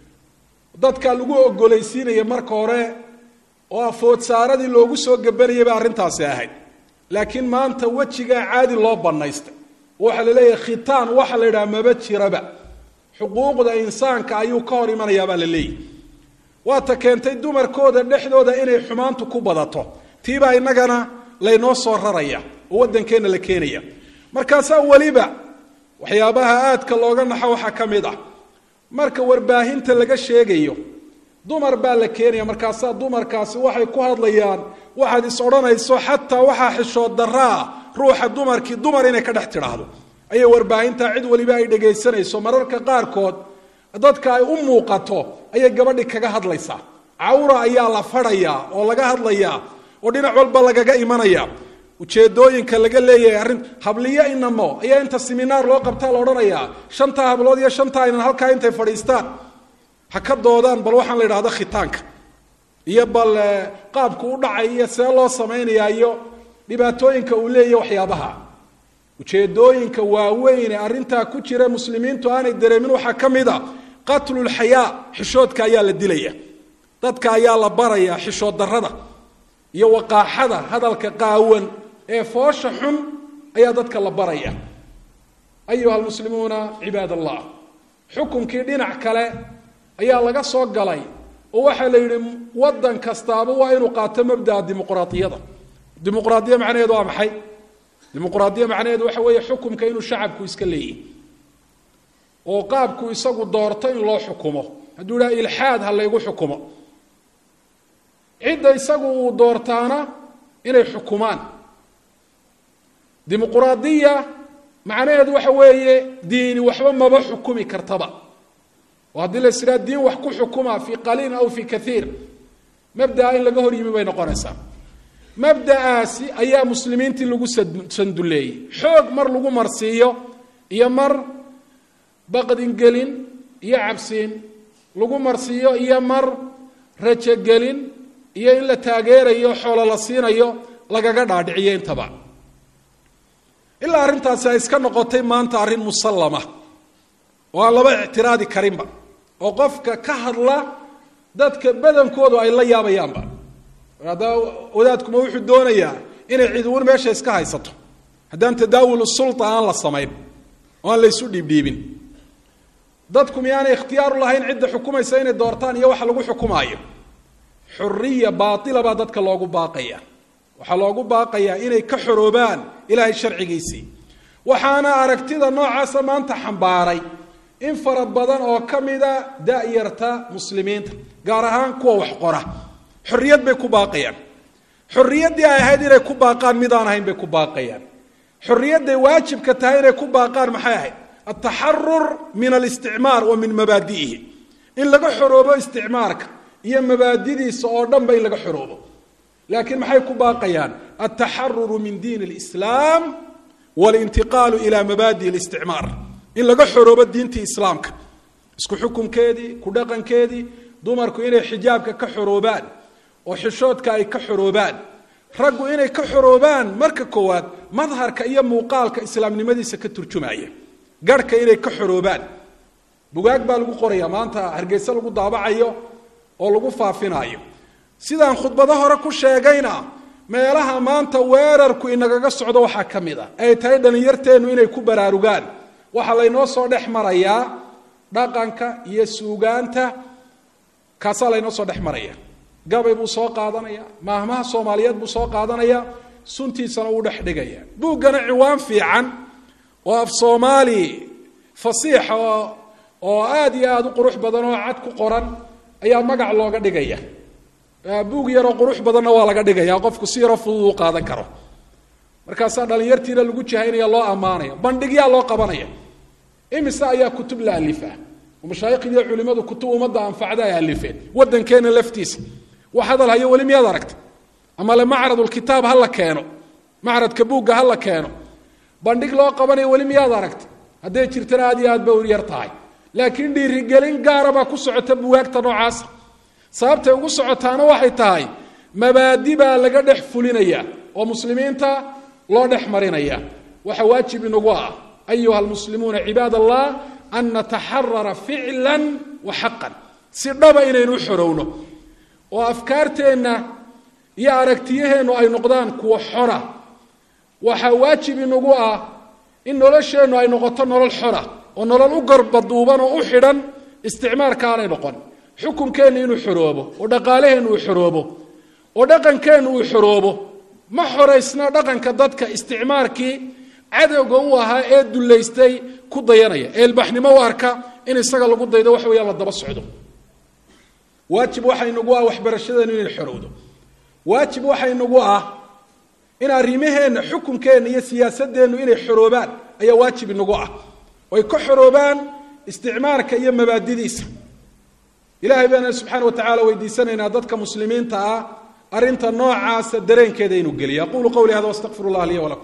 dadka lagu ogolaysiinaya marka hore oo afoodsaaradii loogu soo gabanayay ba arrintaasi ahayd laakiin maanta wejigaa caadi loo banaystay waxaa la leeyahay khitaan waxa la yidhaha maba jiraba xuquuqda insaanka ayuu ka hor imanayaa baa la leeyahy waata keentay dumarkooda dhexdooda inay xumaantu ku badato tiibaa innagana laynoo soo raraya oo waddankeenna la keenaya markaasaa weliba waxyaabaha aadka looga naxo waxaa ka mid ah marka warbaahinta laga sheegayo dumar baa la keenaya markaasaa dumarkaasi waxay ku hadlayaan waxaad is odhanayso xataa waxaa xishood daraa ruuxa dumarkii dumar inay ka dhex tidhaahdo ayay warbaahinta cid weliba ay dhegaysanayso mararka qaarkood dadka ay u muuqato ayay gabadhi kaga hadlaysaa cawra ayaa la fadhayaa oo laga hadlayaa oo dhinac walba lagaga imanaya ujeedooyinka laga leeyahay arrin habliyo inamo ayaa inta seminaar loo qabtaa la odhanayaa shantaa hablood iyo shantaa inan halkaa intay fadhiistaan ha ka doodaan bal waxaan la idhahdo khitaanka iyo bal qaabku u dhacay iyo see loo samaynayaa iyo dhibaatooyinka uu leeyahy waxyaabaha ujeedooyinka waaweyn ee arrintaa ku jira muslimiintu aanay dareemin waxaa ka mid a qatlulxayaa xishoodka ayaa la dilaya dadka ayaa la baraya xishood darada iyo waqaaxada hadalka qaawan ee foosha xun ayaa dadka la baraya ayuha almuslimuuna cibaad allah xukunkii dhinac kale ayaa laga soo galay oo waxaa la yidhi waddan kastaaba waa inuu qaato mabdaa dimuqraadiyada dimuqraadiya macnaheedu waa maxay dimuqraadiya macnaheedu waxa weeye xukumka inuu shacabku iska leeyahy oo qaabku isagu doorto in loo xukumo hadduu idhaha ilxaad ha laygu xukumo cidda isagu uu doortaana inay xukumaan dimuqraadiya macnaheedu waxa weeye diini waxba maba xukumi kartaba oo haddii la is idhaha diin wax ku xukuma fii qaliilin aw fii kaiir mabdaa in laga hor yimi bay noqonaysaa mabda'aasi ayaa muslimiintii lagu sanduleeyey xoog mar lagu marsiiyo iyo mar baqdingelin iyo cabsiin lagu marsiiyo iyo mar rajogelin iyo in la taageerayo xoolo la siinayo lagaga dhaadhiciyo intaba ilaa arrintaasi ay iska noqotay maanta arrin musallama oo aan laba ictiraadi karinba oo qofka ka hadla dadka badankoodu ay la yaabayaanba haddaa wadaadkuma wuxuu doonayaa inay ciduun meesha iska haysato haddaan tadaawul sulta aan la samayn oo aan la ysu dhiibdhiibin dadku miyaanay ikhtiyaaru lahayn cidda xukumaysa inay doortaan iyo waxa lagu xukumaayo xuriya baaila baa dadka loogu baaqaya waxaa loogu baaqayaa inay ka xoroobaan ilaahay sharcigiisii waxaana aragtida noocaasa maanta xambaaray in fara badan oo ka mida da-yarta muslimiinta gaar ahaan kuwa wax qora xorriyad bay ku baaqayaan xorriyaddii ay ahayd inay ku baaqaan midaan ahayn bay ku baaqayaan xorriyadday waajibka tahay inay ku baaqaan maxay ahayd altaxarur min alisticmaar wa min mabaadi'ihi in laga xoroobo isticmaarka iyo mabaadidiisa oo dhanba in laga xoroobo laakiin maxay ku baaqayaan altaxaruru min diin اlislaam walintiqaalu ila mabaadi اlisticmaar in laga xoroobo diintii islaamka isku xukunkeedii ku dhaqankeedii dumarku inay xijaabka ka xoroobaan oo xishoodka ay ka xoroobaan raggu inay ka xoroobaan marka koowaad madharka iyo muuqaalka islaamnimadiisa ka turjumaya garhka inay ka xoroobaan bugaag baa lagu qoraya maanta hargeyse lagu daabacayo oo lagu faafinayo sidaan khudbado hore ku sheegayna meelaha maanta weerarku inagaga socdo waxaa ka mid a ay tahay dhallinyarteennu inay ku baraarugaan waxaa laynoo soo dhex marayaa dhaqanka iyo suugaanta kaasaa laynoo soo dhex maraya gabay buu soo qaadanaya maahmaha soomaaliyeed buu soo qaadanaya suntiisana uu dhex dhigaya buuggana ciwaan fiican oo af soomaali fasiixa oo oo aada iyo aada u qurux badan oo cad ku qoran ayaa magac looga dhigaya buug yaroo qurux badanna waa laga dhigaya qofku si yaroo fudud u qaadan karo markaasaa dhalinyartiina lagu jihaynaya loo ammaanaya bandhigyaa loo qabanaya imise ayaa kutub la alifaa mashaaikhdiiyo culimadu kutub ummadda anfacda ay alifeen waddankeena laftiisa wax hadal hayo weli miyaad aragta ama le macradulkitaab ha la keeno macradka buugga ha la keeno bandhig loo qabanayo weli miyaad aragta hadday jirtana aad iyo aad ba yar tahay laakiin dhiirigelin gaara baa ku socota buwaagta noocaasa sababtay ugu socotaana waxay tahay mabaadi baa laga dhex fulinaya oo muslimiinta loo dhex marinaya waxa waajib inagu ah ayuha almuslimuuna cibaad allah an nataxarara ficla wa xaqan si dhaba inaynu u xorowno oo afkaarteenna iyo aragtiyaheennu ay noqdaan kuwa xora waxaa waajib inagu ah in nolosheennu ay noqoto nolol xora oo nolol u garbaduuban oo u xidhan isticmaarka aanay noqon xukunkeenna inuu xoroobo oo dhaqaalaheennu uu xoroobo oo dhaqankeennu uu xoroobo ma xoraysna dhaqanka dadka isticmaarkii cadowga u ahaa ee dullaystay ku dayanaya ee ilbaxnimo u arka in isaga lagu daydo wax weeyaan la daba socdo waajib waxa inagu ah waxbarashadeenu inay xorowdo waajib waxa inagu ah in arrimaheenna xukunkeenna iyo siyaasadeennu inay xoroobaan ayaa waajib inagu ah oy ka xoroobaan isticmaarka iyo mabaadidiisa ilahay baana subxaana wa tacala weydiisanaynaa dadka muslimiinta ah arrinta noocaasa dareenkeeda inuu geliyo aqulu qawli hada wastaqfir llah liya walakum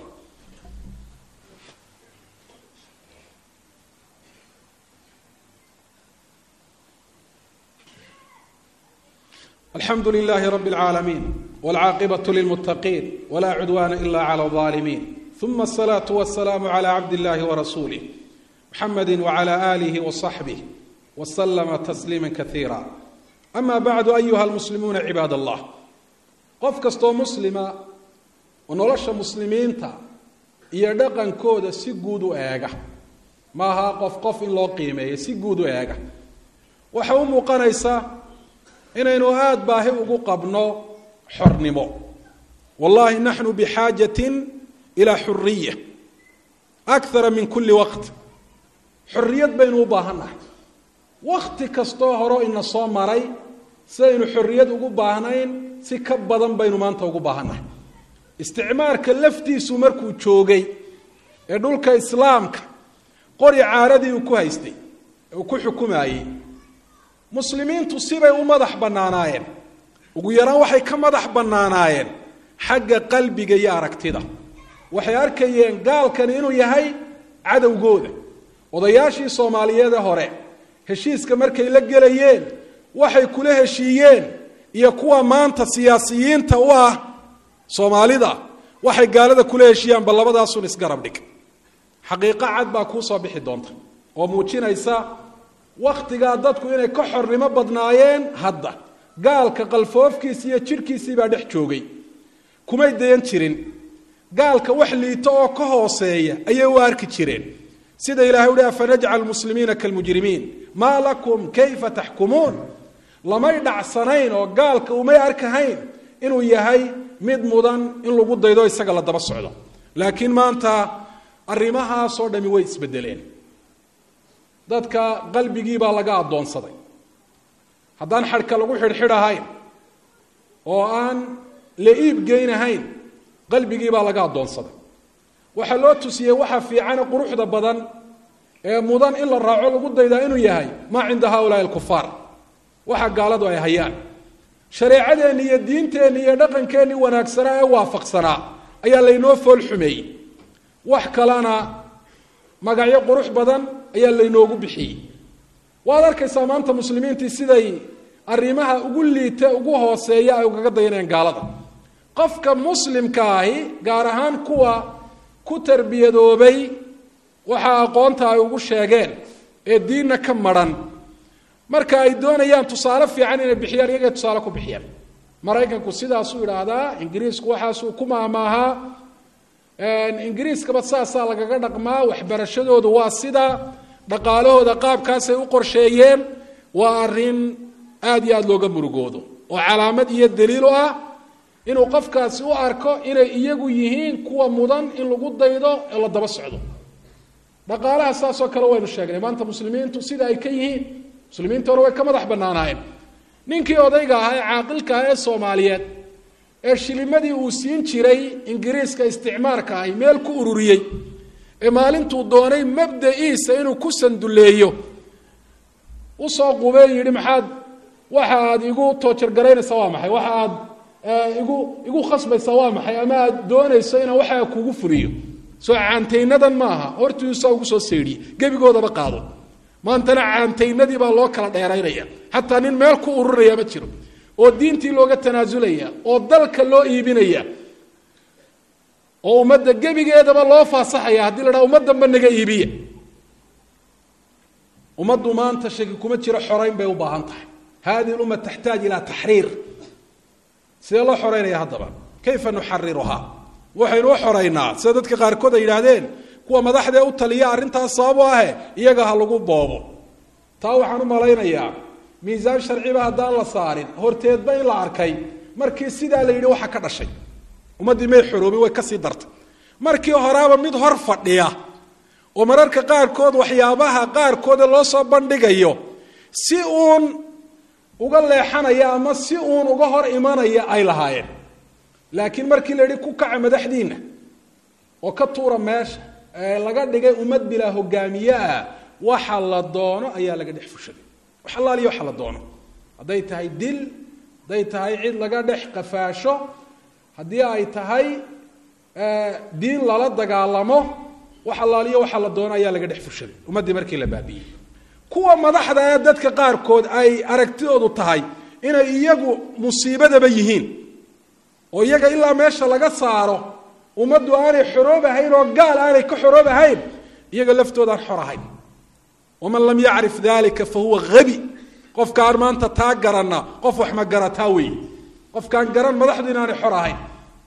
alxamdu lilahi rabi اlcaalamiin wاlcaaqibaة lilmutaqiin wla cudwana ila clى الظaalimiin ثuma الصlaaة wالsalaam عlى cabd اllahi وrasulih mxamedi wعlى آlih وصaxbih wslma تsliima kaiira ama bacdu ayuha almuslimuuna cibaad allah qof kastoo muslima oo nolosha muslimiinta iyo dhaqankooda si guud u eega maaha qof qof in loo qiimeeyo si guud u eega waxa u muuqanaysa inaynu aada baahi ugu qabno xornimo wallahi naxnu bixaajatin ilaa xuriya akara min kuli waqt xorriyad baynu u baahannahay wakti kastoo horo ina soo maray sidaynu xorriyad ugu baahnayn si ka badan baynu maanta ugu baahannahay isticmaarka laftiisu markuu joogay ee dhulka islaamka qori caaradii uu ku haystay ee uu ku xukumayey muslimiintu sibay u madax bannaanaayeen ugu yaraan waxay ka madax bannaanaayeen xagga qalbiga iyo aragtida waxay arkayeen gaalkani inuu yahay cadowgooda odayaashii soomaaliyeede hore heshiiska markay la gelayeen waxay kula heshiiyeen iyo kuwa maanta siyaasiyiinta u ah soomaalida waxay gaalada kula heshiiyaan bal labadaasun isgarab dhig xaqiiqo cad baa kuu soo bixi doonta oo muujinaysa wakhtigaa dadku inay ka xornimo badnaayeen hadda gaalka qalfoofkiisi iyo jidhkiisii baa dhex joogay kumay dayan jirin gaalka wax liito oo ka hooseeya ayay u arki jireen sida ilahay uhi afanajcal muslimiina kalmujrimiin maa lakum kayfa taxkumuun lamay dhacsanayn oo gaalka umay arkahayn inuu yahay mid mudan in lagu daydo isaga la daba socdo laakiin maanta arrimahaasoo dhami way isbedeleen dadka qalbigii baa laga addoonsaday haddaan xadhka lagu xidhxidhahayn oo aan la iib geynahayn qalbigii baa laga addoonsaday waxaa loo tusiyey waxa fiicane quruxda badan ee mudan in la raaco lagu daydaa inuu yahay maa cinda haulaai alkufaar waxa gaaladu ay hayaan shareecadeenni iyo diinteenni iyo dhaqankeenni wanaagsanaa ee waafaqsanaa ayaa laynoo fool xumeeyey wax kalena magacyo qurux badan ayaa laynoogu bixiyey waad arkaysaa maanta muslimiintii siday arrimaha ugu liita ugu hooseeya ay ugaga dayanayaan gaalada qofka muslimka ahi gaar ahaan kuwa ku tarbiyadoobay waxaa aqoonta ay ugu sheegeen ee diinna ka maran marka ay doonayaan tusaale fiican inay bixiyaan iyagay tusaale ku bixiyaan maraykanku sidaasuu idhaahdaa ingiriisku waxaasuu ku maamaahaa ingiriiskaba saasaa lagaga dhaqmaa waxbarashadoodu waa sida dhaqaalahooda qaabkaasay u qorsheeyeen waa arrin aada iyo aada looga murugoodo oo calaamad iyo daliil u ah inuu qofkaasi u arko inay iyagu yihiin kuwa mudan in lagu daydo ee la daba socdo dhaqaalaha saasoo kale waynu sheegnay maanta muslimiintu sida ay ka yihiin muslimiinta hore way ka madax bannaanaayeen ninkii odayga ahaa ee caaqilka ah ee soomaaliyeed ee shilimadii uu siin jiray ingiriiska isticmaarka ahi meel ku ururiyey ee maalintuu doonay mabda-iisa inuu ku sanduleeyo usoo qubee yidhi maxaad waxa aad igu toojargaraynaysaa waa maxay waxa aad igu igu khasbaysaa waa maxay ama aad doonayso inaan waxaa kugu furiyo soo caantaynadan maaha hortiisaa ugu soo seydhiye gebigoodaba qaado maantana caantaynadii baa loo kala dheeraynaya xataa nin meel ku ururaya ma jiro oo diintii looga tanaasulaya oo dalka loo iibinaya oo ummadda gebigeedaba loo faasaxaya haddii la dhaha ummaddanba naga iibiya ummaddu maanta shaki kuma jiro xorayn bay u baahan tahay hadihi lumma taxtaaj ilaa taxriir sidee loo xoreynaya haddaba kayfa nuxariruhaa waxaynu u xoraynaa sida dadka qaarkood ay yidhaahdeen kuwa madaxdee u taliya arrintaas sabab u ahe iyaga ha lagu boobo taa waxaan u malaynayaa miisaan sharciba haddaan la saarin horteedba in la arkay markii sidaa la yidhi waxa ka dhashay ummaddii may xoroobin way kasii dartay markii horaaba mid hor fadhiya oo mararka qaarkood waxyaabaha qaarkoode loo soo bandhigayo si uun uga leexanaya ama si uun uga hor imanaya ay lahaayeen laakiin markii la yidhi ku kaca madaxdiinna oo ka tuura meesha ee laga dhigay ummad bilaa hogaamiye ah waxa la doono ayaa laga dhex fushaday wax allaaliya waxa la doono hadday tahay dil hadday tahay cid laga dhex qafaasho haddii ay tahay diin lala dagaalamo wax allaaliyo waxa la doono ayaa laga dhex fushaday ummaddii markii la baabiiyey kuwa madaxda ee dadka qaarkood ay aragtidoodu tahay inay iyagu musiibadaba yihiin oo iyaga ilaa meesha laga saaro ummaddu aanay xoroob ahayn oo gaal aanay ka xoroob ahayn iyaga laftoodaan xor ahayn waman lam yacrif dalika fa huwa habi qofkaan maanta taa garanna qof wax ma garataa weeye qofkaan garan madaxdu inaanay xor ahayn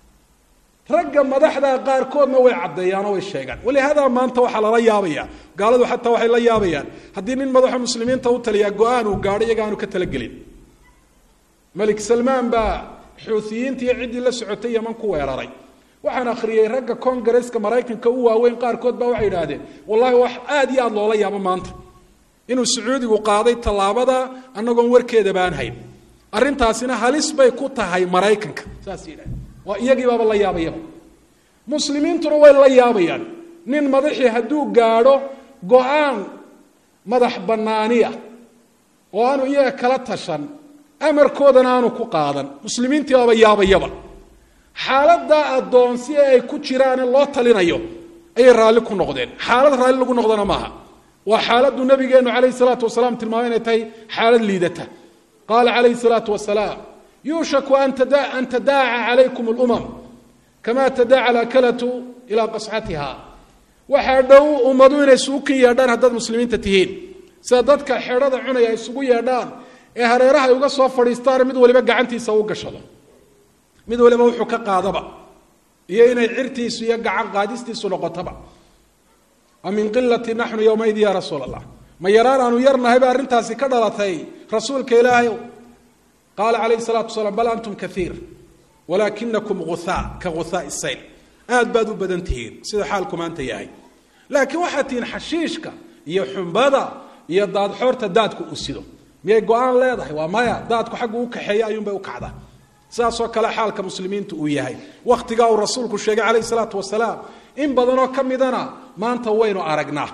ragga madaxda qaarkoodna way caddeeyaanoo way sheegaan walihaada maanta waxaa lala yaabaya gaaladu xataa waxay la yaabayaan haddii nin madaxa muslimiinta u taliyaa go-aan uu gaadho iyaga aanu ka talagelin malik salmaan baa xuutiyiinta iyo ciddii la socotay yaman ku weeraray waxaan akhriyey ragga congareska maraykanka u waaweyn qaarkood baa waxay idhaahdeen wallahi wax aada iyo aada loola yaabo maanta inuu sacuudigu qaaday tallaabada annagoon warkeeda baan hayn arrintaasina halis bay ku tahay maraykanka saas yidhahdeen waa iyagiibaaba la yaabayaba muslimiintuna way la yaabayaan nin madaxii hadduu gaadho go-aan madax bannaaniya oo aanu iyaga kala tashan amarkoodana aanu ku qaadan muslimiintii baaba yaabayaba xaaladaa addoonsi ee ay ku jiraane loo talinayo ayay raalli ku noqdeen xaalad raalli lagu noqdana maaha waa xaaladdu nabigeenu calayhi salaatu wasalaam tilmaamay inay tahay xaalad liidata qaala calayhi salaatu wasalaam yuushaku an tadaaca calaykum lumam kama tadaaca alakalatu ilaa qascatiha waxaa dhow ummadu inay isugu kin yeedhaan haddaad muslimiinta tihiin sida dadka xedhada cunaya ay isugu yeedhaan ee hareeraha ay uga soo fadhiistaan mid waliba gacantiisa u gashado mid waliba wuxuu ka qaadaba iyo inay cirtiisu iyo gacan qaadistiisu noqotaba a min qilati naxnu yowmaidi ya rasuul allah ma yaraan aanu yarnahay ba arrintaasi ka dhalatay rasuulka ilaahay qaala calayhi salaatu wasalaam bal antum kaiir walaakinakum guhaa ka guhaai sayl aad baad u badan tihiin sida xaalku maanta yahay laakiin waxaad tihiin xashiishka iyo xumbada iyo daadxoorta daadku uu sido miyay go-aan leedahay waa maya daadku xaggu u kaxeeya ayuunbay u kacdaa sidaasoo kale xaalka muslimiintu uu yahay wakhtigaa uu rasuulku sheegay calayhi salaatu wasalaam in badanoo ka midana maanta waynu aragnaa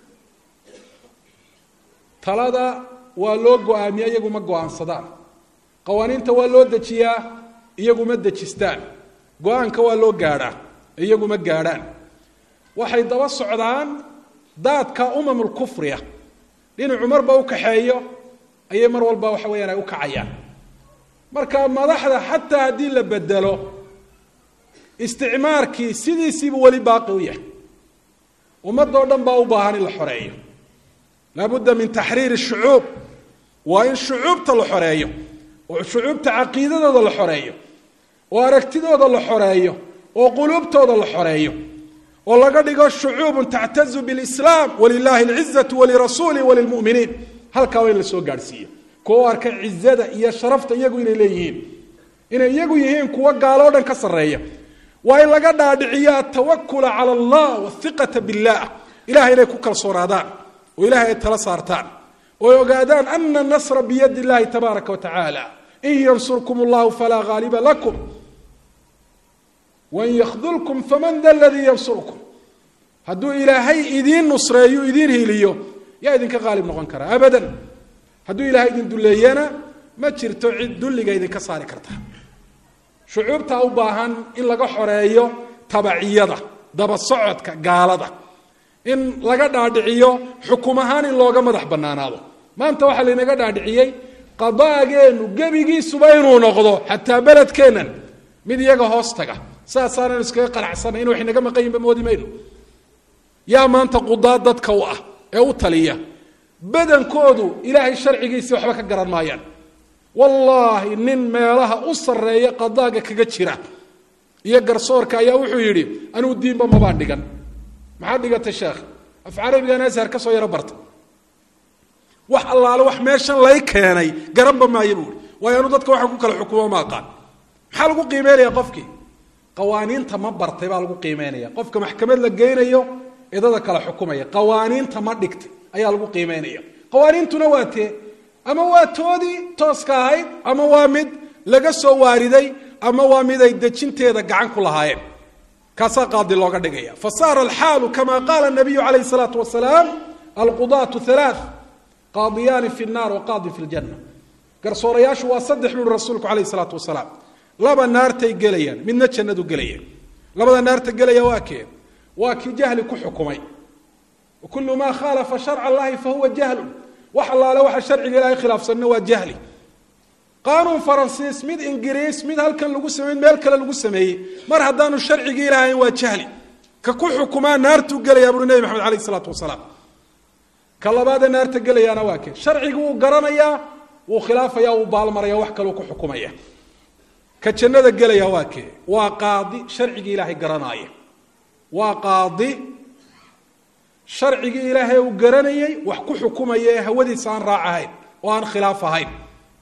talada waa loo go-aamiya iyagu ma go-aansadaan qawaaniinta waa loo dejiyaa iyagu ma dejistaan go-aanka waa loo gaadhaa iyagu ma gaadhaan waxay daba socdaan daadka umamulkufriya dhinacu marba u kaxeeyo ayay mar walba waxa weyaan ay u kacayaan marka madaxda xataa haddii la bedelo isticmaarkii sidiisiibu weli baaqi u yahay ummadoo dhan baa u baahan in la xoreeyo laabudda min taxriiri shucuub waa in shucuubta la xoreeyo oo shucuubta caqiidadooda la xoreeyo oo aragtidooda la xoreeyo oo quluubtooda la xoreeyo oo laga dhigo shucuubun tactazu bilislaam walilahi alcizatu walirasuuli walilmuminiin halkaa waa in la soo gaadhsiiyo kuwa u arka cizada iyo sharafta iyagu inay leeyihiin inay iyagu yihiin kuwa gaaloo dhan ka sarreeya waa in laga dhaadhiciyo atawakula cala allah wathiqata billah ilahay inay ku kalsoonaadaan oo ilahay ay tala saartaan oo ay ogaadaan ana nasra biyadi illahi tabaaraka wa tacaala in yansurkum allahu falaa ghaaliba lakum wain yakdulkum faman da ladii yansurkum hadduu ilaahay idiin nusreeyo idiin hiliyo yaa idinka qaalib noqon kara abadan hadduu ilahay idin duleeyana ma jirto cid dulliga idinka saari karta shucuubtaa u baahan in laga xoreeyo tabaciyada daba socodka gaalada in laga dhaadhiciyo xukum ahaan in looga madax banaanaado maanta waxaa laynaga dhaadhiciyey qadaageenu gebigiisuba inuu noqdo xataa beledkeennan mid iyaga hoos taga saasaanan iskaga qanacsanay in wax inaga maqan yinba moodi mayno yaa maanta qudaad dadka u ah ee u taliya badankoodu ilaahay sharcigiisii waxba ka garan maayaan wallaahi nin meelaha u sarreeya qadaaga kaga jira iyo garsoorka ayaa wuxuu yidhi anuu diinba mabaan dhigan maxaad dhigatay sheekh af carabigan ashar ka soo yaro barta wax allaale wax meeshan lay keenay garanba maayo buui waayo anu dadka waxaan ku kala xukumo ma aqaan maxaa lagu qiimeynaya qofkii qawaaniinta ma bartay baa lagu qiimeynaya qofka maxkamad la geynayo idada kala xukumaya qawaaniinta ma dhigtay ayaa lagu qiimeynaya qawaaniintuna waa tee ama waa toodii tooska ahayd ama waa mid laga soo waariday ama waa mid ay dejinteeda gacan ku lahaayeen kaasaa qaadi looga dhigaya fasaara alxaalu kama qaala nabiyu calayh salaatu wasalaam alqudaatu halaa qaadiyaani fi nnaar wa qaadin fi ljanna garsoorayaashu waa saddex buuri rasuulku calayh salaatu wasalaam laba naartay gelayaan midna jannadu gelaya labada naarta gelaya waa kee waa kii jahli ku xukumay kulu maa khaalafa sharca allahi fahuwa jahlun wax allaale waxa sharciga ilahay khilaafsanna waa jahli qaanuun faransiis mid ingiriis mid halkan lagu samey meel kale lagu sameeyey mar haddaanu sharcigii ilahayn waa jahli ka ku xukumaa naartuu gelayaa buuri nebi maxamed alayh isalaatu wasalaam ka labaadee naarta gelayaana waa kee sharcigi wuu garanayaa wuu khilaafaya wuu baalmaraya wax kaleu ku xukumaya ka jannada gelaya waa kee waa qaadi sharcigii ilaahay garanaaya waa qaadi sharcigii ilaahay uu garanayay wax ku xukumaya ee hawadiisa aan raac ahayn oo aan khilaaf ahayn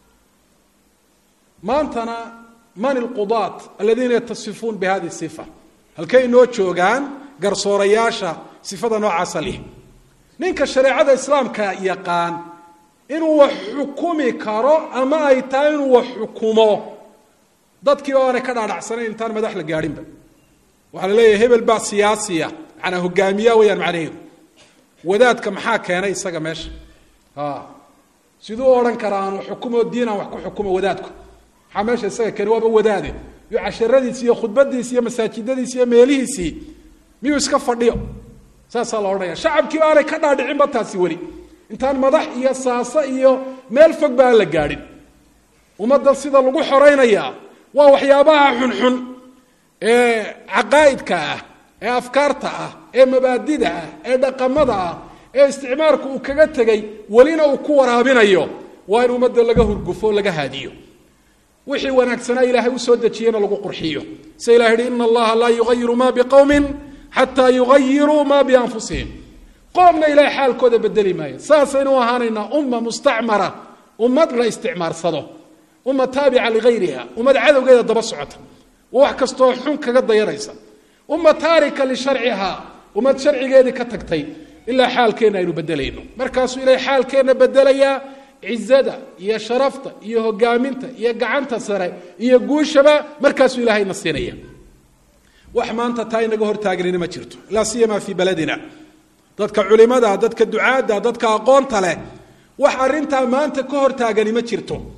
maantana man ilqudaat aladiina yatasifuun bi hadihi sifa halkay inoo joogaan garsoorayaasha sifada noocaasa lih ninka shareecada islaamka yaqaan inuu wax xukumi karo ama ay tahay inuu wax xukumo dadkii oo aanay ka dhaadhacsanayn intaan madax la gaadhinba waxaa la leeyahay hebel baa siyaasiya manaa hogaamiya weyaan macnaheedu wadaadka maxaa keenay isaga meesha siduu odhan karaa aanu xukumo diin aan wax ku xukumo wadaadku maxaa meesha isaga keeni waaba wadaade iyo casharadiisi iyo khudbadiisi iyo masaajidadiisi iyo meelihiisii miyuu iska fadhiyo saasaa la odhanaya shacabkiiba aanay ka dhaadhicinba taasi weli intaan madax iyo saasa iyo meel fog ba aan la gaadhin ummadda sida lagu xoraynayaa waa waxyaabaha xunxun ee caqaa'idka ah ee afkaarta ah ee mabaadida ah ee dhaqamada ah ee isticmaalku uu kaga tegay welina uu ku waraabinayo waa in ummadda laga hurgufo laga haadiyo wixii wanaagsanaa ilaahay usoo dejiyena lagu qurxiyo se ilah yihi ina allaha laa yugayiru ma biqowmin xataa yugayiruu ma bianfusihim qoomna ilahay xaalkooda bedeli maayo saasaynu ahaanaynaa umma mustacmara ummad la isticmaarsado umma taabica ligayriha ummad cadowgeeda daba socota wax kastoo xun kaga dayanaysa umma taarika lisharciha ummad sharcigeedii ka tagtay ilaa xaalkeenna aynu bedelayno markaasuu ilahay xaalkeenna bedelayaa cizada iyo sharafta iyo hogaaminta iyo gacanta sare iyo guushaba markaasuu ilahayna siinaya wax maanta taa inaga hortaagnina ma jirto laa siyama fii baladina dadka culimada dadka ducaadda dadka aqoonta leh wax arintaa maanta ka hortaagani ma jirto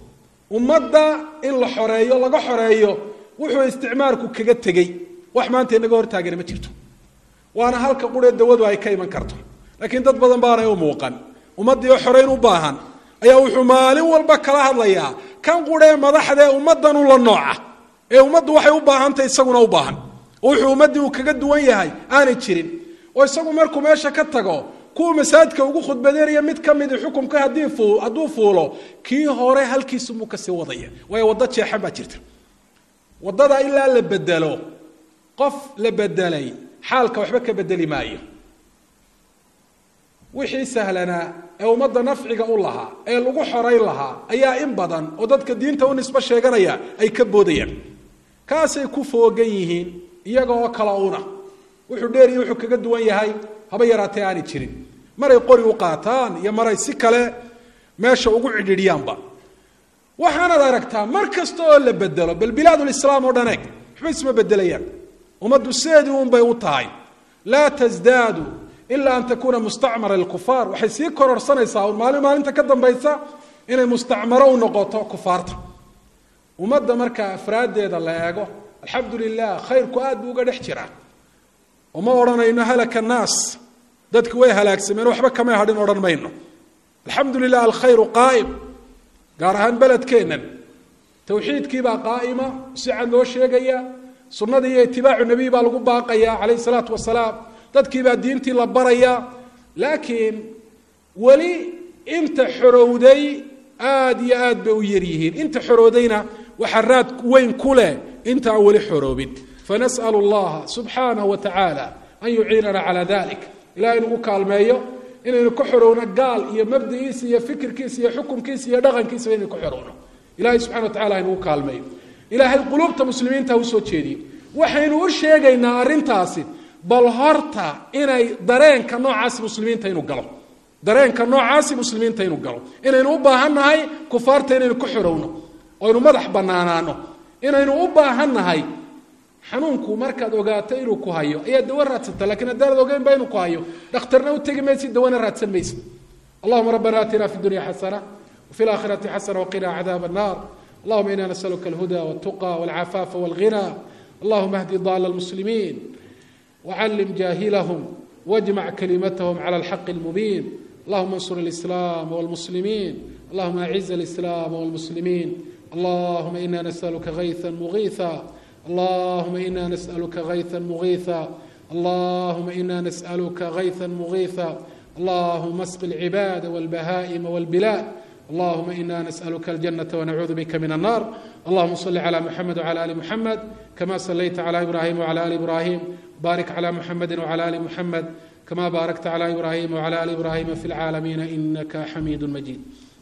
ummadda in la xoreeyo laga xoreeyo wuxuu isticmaalku kaga tegey wax maanta inaga hortaagana ma jirto waana halka quree dawadu ay ka iman karto laakiin dad badan baanay u muuqan ummaddii oo xoreyn u baahan ayaa wuxuu maalin walba kala hadlayaa kan quree madaxdee ummadanu la nooca ee ummaddu waxay u baahantahy isaguna u baahan oo wuxuu ummaddii uu kaga duwan yahay aanay jirin oo isagu markuu meesha ka tago kuwa masaajidka ugu khudbadeynaya mid ka midi xukumka haddii hadduu fuulo kii hore halkiisumuu kasii wadaya waayo waddo jeexan baa jirta waddada ilaa la bedelo qof la bedelay xaalka waxba ka bedeli maayo wixii sahlanaa ee ummadda nafciga u lahaa ee lagu xorayn lahaa ayaa in badan oo dadka diinta u nisbo sheeganaya ay ka boodayaan kaasay ku foogan yihiin iyaga oo kala una wuxuu dheeriya wuxuu kaga duwan yahay haba yaraatee aanay jirin maray qori u qaataan iyo maray si kale meesha ugu cidhidhiyaanba waxaanaad aragtaa mar kasta oo la bedelo bal bilaadulislaam oo dhan eeg waxba isma bedelayaan ummaddu sideedii unbay u tahay laa tasdaadu ilaa an takuuna mustacmara lkufaar waxay sii kororsanaysaa un maalin maalinta ka dambaysa inay mustacmaro u noqoto kufaarta ummadda marka afraaddeeda la eego alxamdu lilah khayrku aad buu uga dhex jiraa uma odhanayno halaka annaas dadki way halaagsameen waxba kamay hadhin odhan mayno alxamdu lilah alkhayru qaa'im gaar ahaan beledkeennan tawxiidkiibaa qaa'ima si cad loo sheegaya sunnadii iyo itibaacu nebiy baa lagu baaqaya calayhi salaatu wasalaam dadkiibaa diintii la baraya laakiin weli inta xorowday aada iyo aad bay u yar yihiin inta xoroodayna waxaa raad weyn ku leh inta aan weli xoroobin fanas'al allaha subxaanahu wa tacaala an yuciinana calaa dalik ilahay nagu kaalmeeyo inaynu ka xorowno gaal iyo mabdigiisa iyo fikirkiisa iyo xukumkiisa iyo dhaqankiisaba inaynu ka xorowno ilahay subxana wa tacala haynagu kaalmeeyo ilaahay quluubta muslimiinta ha usoo jeediyo waxaynu u sheegaynaa arrintaasi bal horta inay dareenka noocaasi muslimiinta inuu galo dareenka noocaasi muslimiinta inuu galo inaynu u baahan nahay kufaarta inaynu ka xorowno oynu madax banaanaano inaynu u baahan nahay xanuunku markaad ogaato inuu ku hayo ayaa dawo raadsata lakiin haddaanad ogeyn ba inuu ku hayo dhakhtarna u tegi maysid dawana raadsan maysid allahuma rabbana aatina fi dunya xasana wafi laakhirati xasana waqina cadaab annar allahuma ina nasaluka alhuda waltuqa walcafaafa walghina allahuma ahdi daala lmuslimiin wcallim jaahilahum wاjmac kalimathm clى اlxaq اlmubiin allahuma اnsur اlislaam wاlmuslimiin allahuma aciz اlislaam wاlmuslimiin allahuma ina nasaluka hayثa mugiiثa allahuma ina nasaluka hayثa mugiiثa allahuma ina nasaluka hayثa mugiiثa allahuma asqi اlcibaada wاlbahaa'ima wاlbilaad allahuma ina nasaluka aljanata wanacuudu bika min الnar allahuma صli clى muxamed wclى ali muxamed kama salayta clى ibrahim wclى ali ibrahim barik clى muxamedi wclى ali muxamed kama baarakta clى ibrahim wclى ali ibrahima fi اlcaalamiina inaka xamiid majid